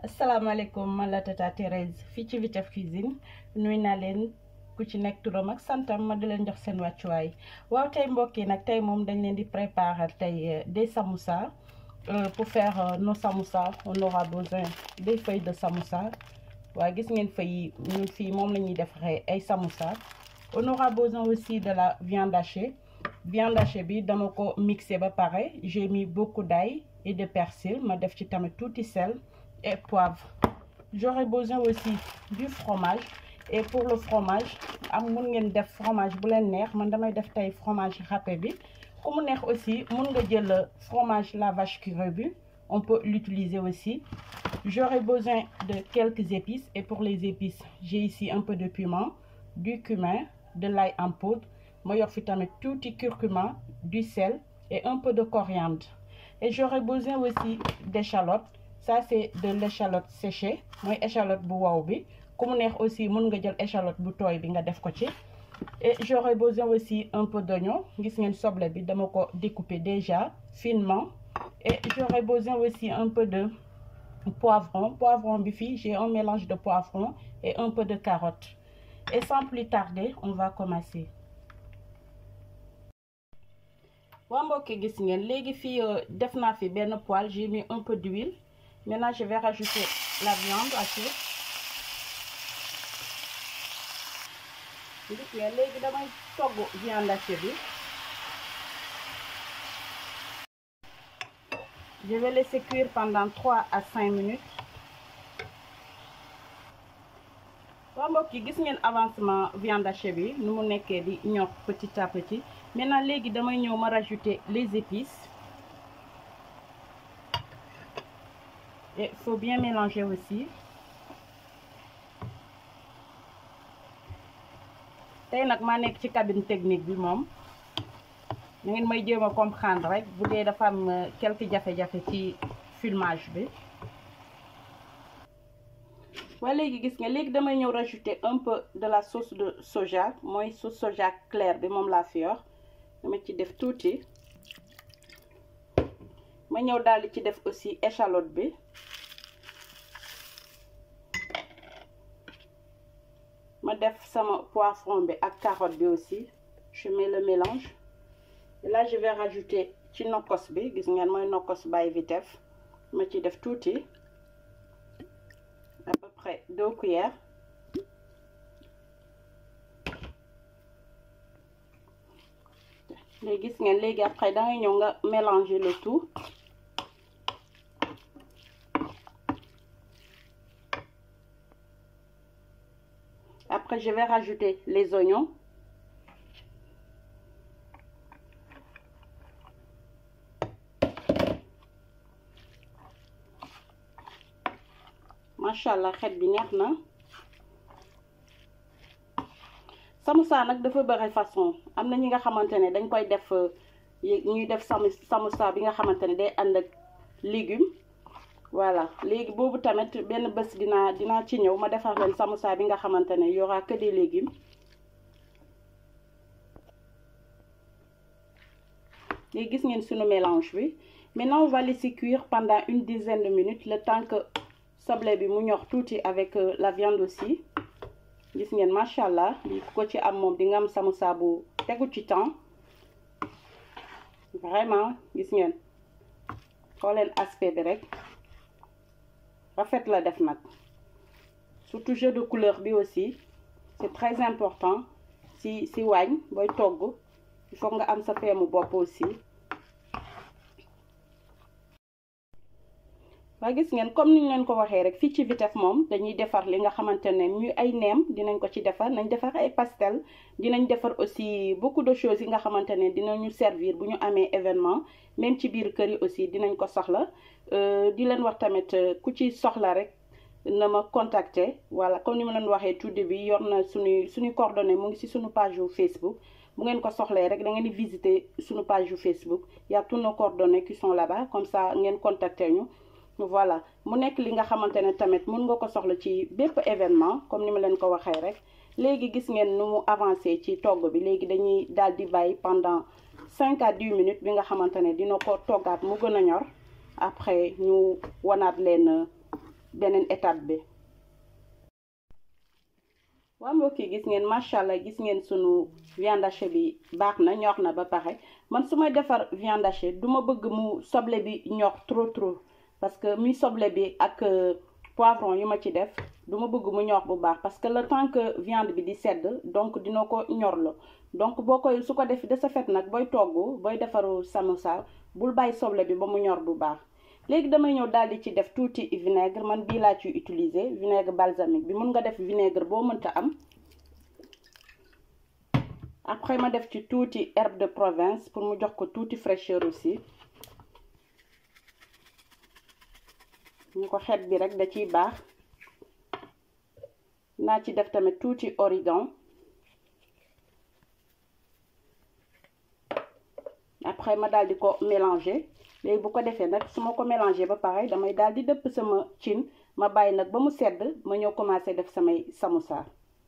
asalaamaaleykum man la tata Thérèse fii ci Vitef Cuisine nuy naa leen ku ci nekk turam ak santam ma di leen jox seen wàccuwaay waaw tey mbokk yi nag tey moom dañ leen di préparer tey des samoussas pour faire nos samoussas on aura besoin des feuilles de samoussa waaye gis ngeen feuilles yi ñun fii moom la ñuy defaree ay samoussas on aura besoin aussi de la viande hachée viande hachée bi dama ko mixé ba pare j'ai mis beaucoup d'ail et de persil ma def ci tamit tuuti sel et poivre j'aurai besoin aussi du fromage et pour le fromage am mun ngeen def fromage bu leen neex man damay def tey fromage râpé bi ku mu neex aussi mun nga jël fromage la vache qui rebue on peut l'utiliser aussi j'aurai besoin de quelques épices et pour les épices j'ai ici un peu de piment du cumin de l'ail en poudre ma yor fi tamit tuuti curcuma du sel et un peu de coriandre et j'aurai besoin aussi d'échalotes ça c'est de l'échalote séchée mooy échalote bu wow bi ku mu neex aussi mun nga jël échalote bu tooy bi nga def ko ci et j'aurai besoin aussi un peu d'oignon gis ngeen soble bi dama ko découper déjà finement et j'aurai besoin aussi un peu de poivron poivron bi fii j'ai un mélange de poivron et un peu de carotte et sans plus tarder on va commencer waa mbokki gis ngeen léegi fii def naa fi benn poêle j'ai mis un peu d'huile maintenant je vais rajouter la viande hachée gis ngeen léegi damay togg viande hachée bi je vais laisser cuire pendant trois à cinq minutes waa mbokk yi gis ngeen avancement viande hachée bi nu mu nekkee di ñor petit à petit maintenant léegi damay ñëw ma rajouter les épices et faut bien mélanger aussi tey nag maa nekk ci cabine technique bi moom na ngeen may jéem a comprendre rek bu dee dafa am quelques jafe-jafe ci filmage bi waaye léegi gis nga léegi damay ñëw rajouter un peu de la sauce de soja mooy sauce soja claire bi moom laa fi yor dama ci def tuuti ma ñëw daal di ci def aussi échalote bi ma def sama poivron bi ak carotte bi aussi je mets le mélange et là je vais rajouter ci nokkos bi gis ngeen mooy nokkos by Vitef ma ci def tuuti à peu près deux cuillères léegi gis ngeen léegi après dangay ñëw nga mélanger le tout après je vais rajouter les oignons machallah xet bi neex na samoussa nag dafa bëri façon am na ñi nga xamante ne dañ koy def ñuy def samu samoussa bi nga xamante ne day ànd ak légumes voilà léegi boobu tamit benn bés dinaa dinaa ci ñëw ma defar leen samoussa bi nga xamante ne y aura que des légumes léegi gis ngeen sunu mélange bi maintenant on va laisser cuire pendant une dizaine de minutes le temps que soble bi mu ñor tuuti avec la viande aussi gis ngeen macha allah lii ku ko ci am moom di nga am samoussa bu tegu ci temps vraiment gis ngeen xooleen aspect bi rek rafet la def nag surtout jeu de couleur bi aussi c'est très important si si waañ booy togg il faut nga am sa feemu bopp aussi waa gis ngeen comme ni ñu leen ko waxee rek fii ci Vitef moom dañuy defar li nga xamante ne ñu ay neem dinañ ko ci defar nañ defar ay pastel dinañ defar aussi beaucoup de choses yi nga xamante ne dinañu servir bu ñu amee événement même ci biir kër yi aussi dinañ ko soxla di leen wax tamit ku ci soxla rek na ma contacter voilà comme ni ma leen waxee tout début yor na suñuy suñu coordonnées mu ngi ci suñu page yu Facebook bu ngeen ko soxlee rek da ngeen di visiter suñu page yu Facebook y a tous nos coordonnées qui sont là-bas comme ça ngeen contacter ñu voilà mu nekk li nga xamante ne tamit mun nga ko soxla ci bépp événement comme ni ma leen ko waxee rek léegi gis ngeen nu mu avancé ci togg bi léegi dañuy daal di bàyyi pendant cinq à dix minutes bi nga xamante ne dina ko toggaat mu gën a ñor après ñu wanaat leen beneen étape bi waa mbokk yi gis ngeen macha allah gis ngeen sunu viande hachée bi baax na ñor na ba pare man su may defar viande hachée du ma bëgg mu soble bi ñor trop trop parce que mi soble bi ak poivron yu ma ci def du ma bëgg mu ñor bu baax parce que le temps que viande bi di sedd donc dina ko ñorlo donc boo koy su ko def de ce fait nag booy togg booy defaru samosa bul bàyyi soble bi ba mu ñor bu baax léegi damay ñëw daal di ci def tuuti vinaigre man bii laa ciy utiliser vinaigre balsamique bi mun nga def vinaigre boo mënta am après ma def ci tuuti herbe de Provence pour mu jox ko tuuti fraîcheur aussi ñu ko xet bi rek da ciy baax naa ci def tamit tuuti origan après ma daal di ko mélanger léegi bu ko defee nag su ma ko mélanger ba pare damay daal di dëpp sama cin ma bàyyi nag ba mu sedd ma ñëw commencer def samay samosa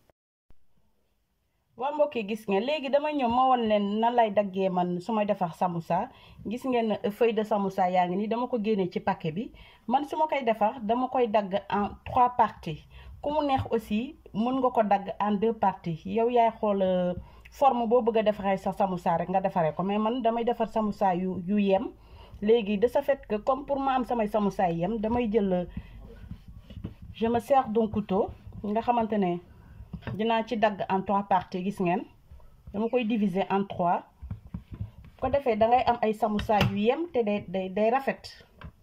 waa mbokk yi gis ngeen léegi dama ñëw ma won leen nan lay daggee man su may defar samosa gis ngeen feuille de samosa yaa ngi nii dama ko génne ci paquet bi man su ma koy defar dama koy dagg en trois parties ku mu neex aussi mën nga ko dagg en deux parties yow yaay xool forme boo bëgg a defaree sa samosa rek nga defaree ko mais man damay defar samosa yu yu yem léegi de ce fait que comme pour ma am samay samosa yi yem damay jël je me sers d'un couteau nga xamante ne dinaa ci dagg en trois parties gis ngeen dama koy diviser en trois ko defee da ngay am ay samosa yu yem te day day day rafet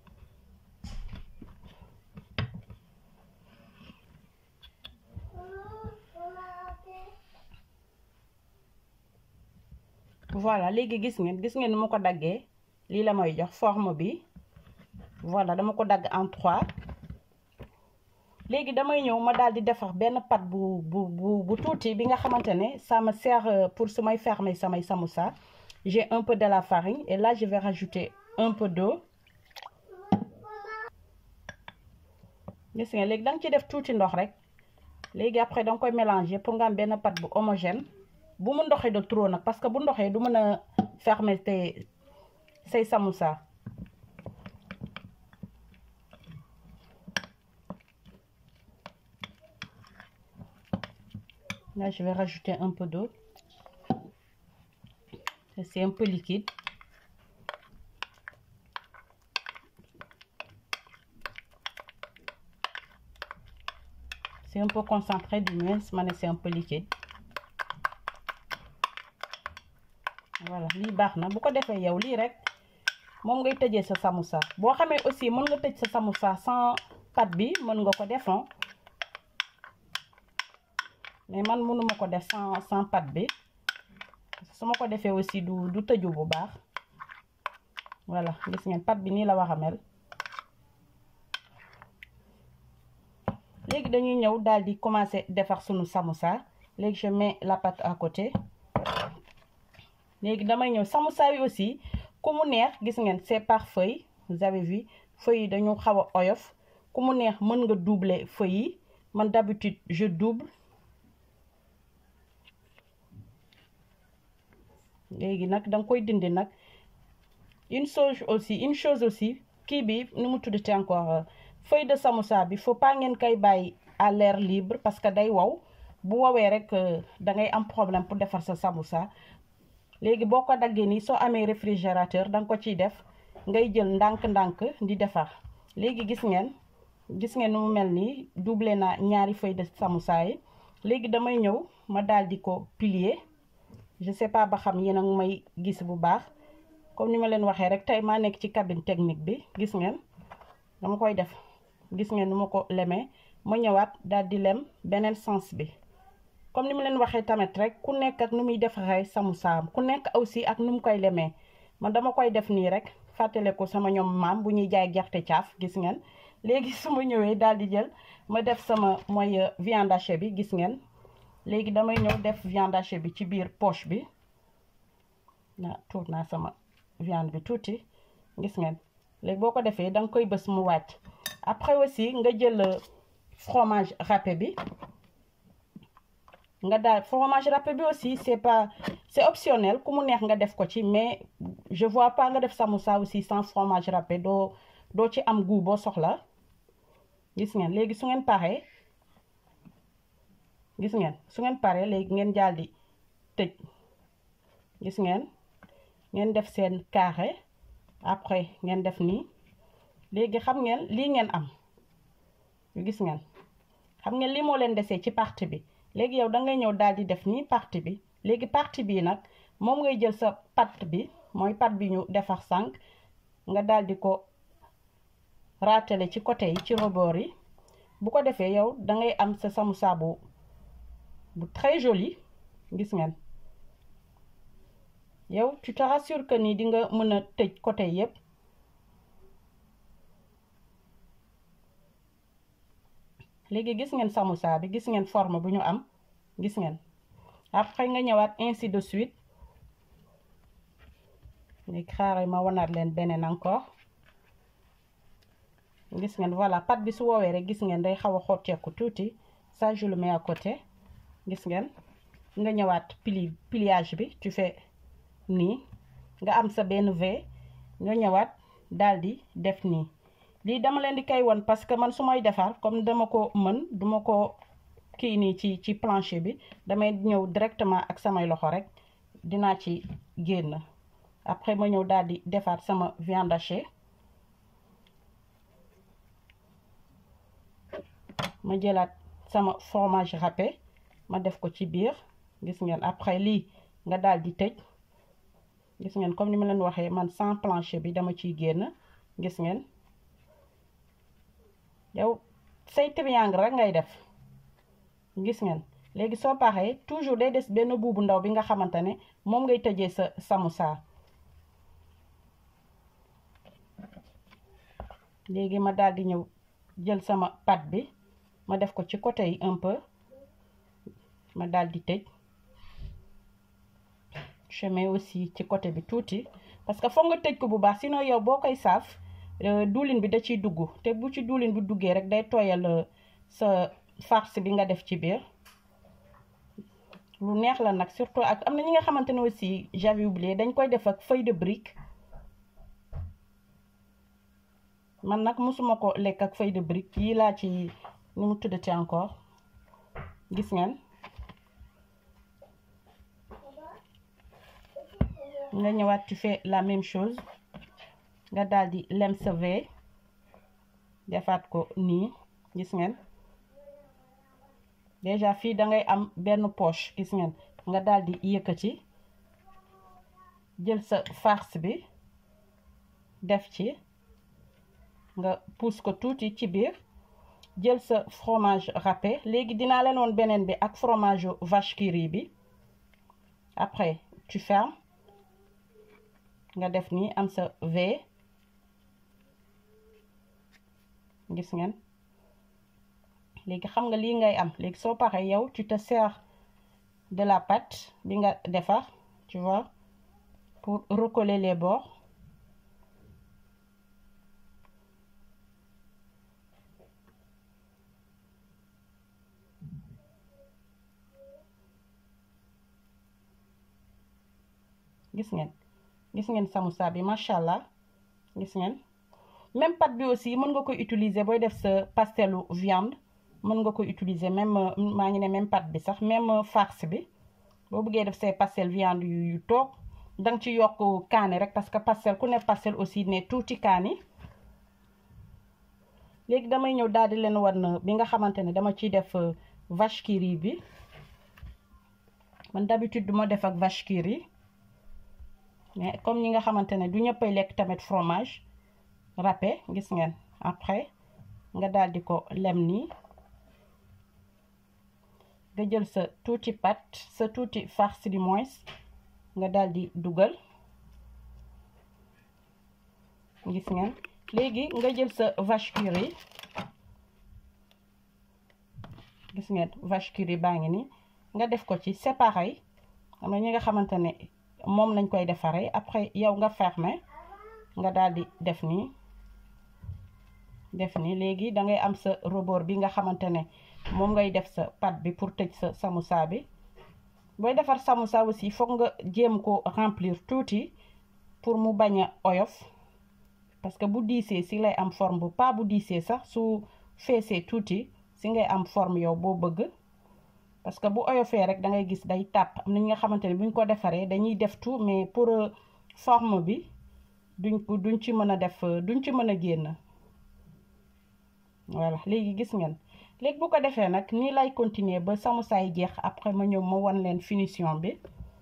voilà léegi gis ngeen gis ngeen ni ma ko daggee lii la may jox forme bi voilà dama ko dagg en trois léegi damay ñëw ma daal di defar benn pat bu bu bu bu tuuti bi nga xamante ne ça me sert pour su may fermer samay samoussa j'ai un peu de la farine et là je vais rajouter un peu d'eau gis nga léegi da nga ci def tuuti ndox rek léegi après da nga koy mélanger pour nga am benn pat bu homogène bu mu ndoxee de trop nag parce que bu ndoxee du mën a fermer te say samoussa Là, je vais rajouter un peu d'eau. C'est un peu liquide. C'est un peu concentré du moins, mais c'est un peu liquide. Voilà, lii baax na bu ko defee yow lii rek moom ngay tëjee sa samoussa boo xamee aussi mën nga tëj sa samoussa sans pâte bi mën nga ko def mais man mënuma ko def sans sans pâte bi su ma ko defee aussi du du tëju bu baax voilà gis ngeen pâte bi nii la wax a mel léegi dañuy ñëw daal di commencer defar sunu samoussa léegi je mets la pâte à côté léegi damay ñëw samoussa yi aussi ku mu neex gis ngeen c'est par feuille vous avez vu feuille yi dañu xaw a oyof ku mu neex mën nga doubler feuille yi man d'habitude je double léegi nag da nga koy dindi nag une chose aussi une chose aussi kii bi nu mu tuddati encore feuille de samoussa bi faut pas ngeen koy bàyyi à l'air libre parce que day wow bu wowee rek da ngay am problème pour defar sa samoussa léegi boo ko daggee nii soo amee réfrigérateur da nga ko ciy def ngay jël ndànk-ndànk di defar léegi gis ngeen gis ngeen nu mu mel nii doublé naa ñaari feuille de samoussa yi léegi damay ñëw ma daal di ko plier je sais pas ba xam yéen a ngi may gis bu baax comme ni ma leen waxee rek tey maa nekk ci cabine technique bi gis ngeen dama koy def gis ngeen nu ma ko lemee ma ñëwaat daal di lem beneen sens bi comme ni ma leen waxee tamit rek ku nekk ak nu muy defaree samoussa ku nekk aussi ak nu mu koy lemee man dama koy def nii rek fàttale ko sama ñoom maam bu ñuy jaay gerte caaf gis ngeen léegi su ma ñëwee daal di jël ma def sama mooy viande hachée bi gis ngeen léegi damay ñëw def viande hachée bi ci biir poche bi na tuur naa sama viande bi tuuti gis ngeen léegi boo ko defee da nga koy bës mu wàcc après aussi nga jël fromage râpé bi nga daal fromage râpé bi aussi c'est pas c'est optionnel ku mu neex nga def ko ci mais je vois pas nga def samoussa aussi sans fromage râpé doo doo ci am goût boo soxla gis ngeen léegi su ngeen paree gis ngeen su ngeen paree léegi ngeen daal di tëj gis ngeen ngeen def seen carré après ngeen def nii léegi xam ngeen lii ngeen am gis ngeen xam ngeen lii moo leen desee ci partie bi léegi yow da ngay ñëw daal di def nii partie bi léegi partie bii nag moom ngay jël sa pat bi mooy pat bi ñu defar sànq nga daal di ko raatale ci côté yi ci rebord yi bu ko defee yow da ngay am sa samoussa bu bu très joli gis ngeen yow tu te rassures que ni di nga mën a tëj côté yépp léegi gis ngeen samoussa bi gis ngeen forme bu ñu am gis ngeen après nga ñëwaat ainsi de suite léegi xaaral ma wanaat leen beneen encore gis ngeen voilà pat bi su woowee rek gis ngeen day xaw a xotteeku tuuti ça je le mets à côté gis ngeen nga ñëwaat pli pliage bi tu fais nii nga am sa benn V nga ñëwaat daal di def nii lii dama leen di kay won parce que man su may defar comme dama ko mën duma ko kii nii ci ci plancher bi damay ñëw directement ak samay loxo rek dinaa ci génn après ma ñëw daal di defaat sama viande hachée ma jëlaat sama fromage râpé ma def ko ci biir gis ngeen après lii nga daal di tëj gis ngeen comme ni ma leen waxee man sans plancher bi dama ciy génn gis ngeen yow say triangle rek ngay def gis ngeen léegi soo paxee toujours day des benn buubu ndaw bi nga xamante ne moom ngay tëjee sa samoussa léegi ma daal di ñëw jël sama pâte bi ma def ko ci côté yi un peu ma daal di tëj je mets aussi ci côté bi tuuti parce que foog nga tëj ko bu baax sinon yow boo koy saaf duulin bi da ciy dugg te bu ci duulin bi duggee rek day tooyal sa farce bi nga def ci biir lu neex la nag surtout ak am na ñi nga xamante ne aussi j'avais oublié dañ koy def ak feuille de brique man nag mosuma ko lekk ak feuille de brique yii laa ci nu mu tuddati encore gis ngeen nga ñëwaat tu fais la même chose nga daal di lem sa V defaat ko nii gis ngeen déjà fii da ngay am benn poche gis ngeen nga daal di yëkkati jël sa farce bi def ci nga pousse ko tuuti ci biir jël sa fromage râpé léegi dinaa leen woon beneen bi ak fromage vache qui rit bi après tu fermes nga def nii am sa V gis ngeen léegi xam nga lii ngay am léegi soo paree yow tu te sers de la pâte bi nga defar tu vois pour recoller les bords gis ngeen gis ngeen samoussa bi macha allah gis ngeen même pâte bi aussi mën nga koy utiliser booy def sa pastelu viande mën nga koy utiliser même maa ngi ne même pâte bi sax même farce bi boo bëggee def say pastel viande yu yu toog danga ci yokk kaani rek parce que pastel ku ne pastel aussi ne tuuti kaani léegi damay ñëw daal di leen wan bi nga xamante ne dama ciy def vache qui rit bi man d'habitude duma def ak vache qui rit mais comme ñi nga xamante ne du ñëppay lekk tamit fromage râpé gis ngeen après nga daal di ko lem nii nga jël sa tuuti pâte sa tuuti farce du moins nga daal di dugal gis ngeen léegi nga jël sa vache qui rit gis ngeen vache qui rit baa ngi nii nga def ko ci c'est pareil xam na ñi nga xamante ne moom lañ koy defaree après yow nga fermer nga daal di def nii def nii léegi da ngay am sa rebord bi nga xamante ne moom ngay def sa pâte bi pour tëj sa samoussa bi booy defar samoussa aussi foog nga jéem ko remplir tuuti pour mu bañ a oyof parce que bu diisee si lay am forme bu pas bu diisee sax su feesee tuuti si ngay am forme yow boo bëgg parce que bu oyofee rek da ngay gis day tàpp am na ñi nga xamante ne buñ ko defaree dañuy def tout mais pour forme bi duñ ko duñ ci mën a def duñ ci mën a génn voilà léegi gis ngeen léegi bu ko defee nag nii lay continuer ba samoussa yi jeex après ma ñëw ma wan leen finition bi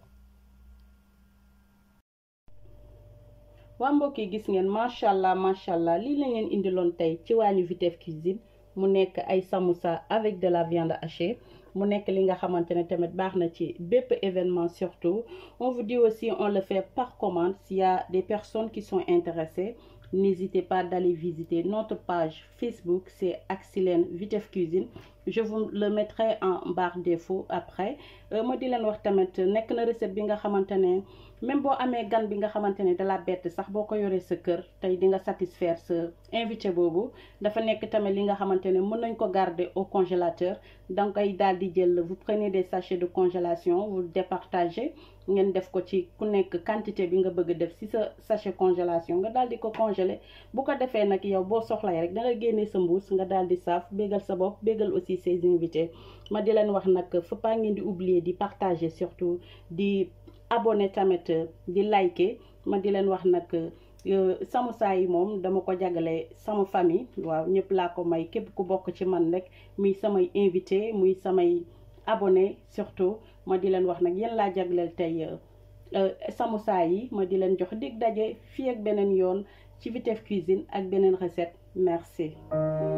waa mbokk yi gis ngeen macha allah macha allah lii la ngeen indiloon tey ci waañu Vitef Cuisine mu nekk ay samoussa avec de la viande hachée mu nekk li nga xamante ne tamit baax na ci bépp événement surtout on vous dit aussi on le fait par commande s'il y a des personnes qui sont intéressées n'hésitez pas d'aller visiter notre page Facebook c'est Axilène Vitef Cuisine je vous le mettrai en barre d'infos après ma di leen wax tamit nekk na recette bi nga xamante ne même boo amee gan bi nga xamante ne da la bett sax boo ko yoree sa kër tey di nga satisfaire sa invité boobu dafa nekk tamit li nga xamante ne mën nañ ko garder au congélateur donc ay daal di jël vous prenez des sachets de congélation vous départagez ngeen def ko ci ku nekk quantité bi nga bëgg def ci sa sachet congélation nga daal di ko congeler bu ko defee nag yow boo soxlay rek da nga génnee sa mbuus nga daal di saaf bégal sa bopp bégal aussi ses invités ma di leen wax nag faut pas ngeen di oublier di partager surtout di abonné tamit di liker ma di leen wax nag samoussa yi moom dama ko jagale sama famille waaw ñëpp laa ko may képp ku bokk ci man rek muy samay invité muy samay abonné surtout ma di leen wax nag yéen laa jagleel tey samoussa yi ma di leen jox dig daje fii ak beneen yoon ci Vitef Cuisine ak beneen recette merci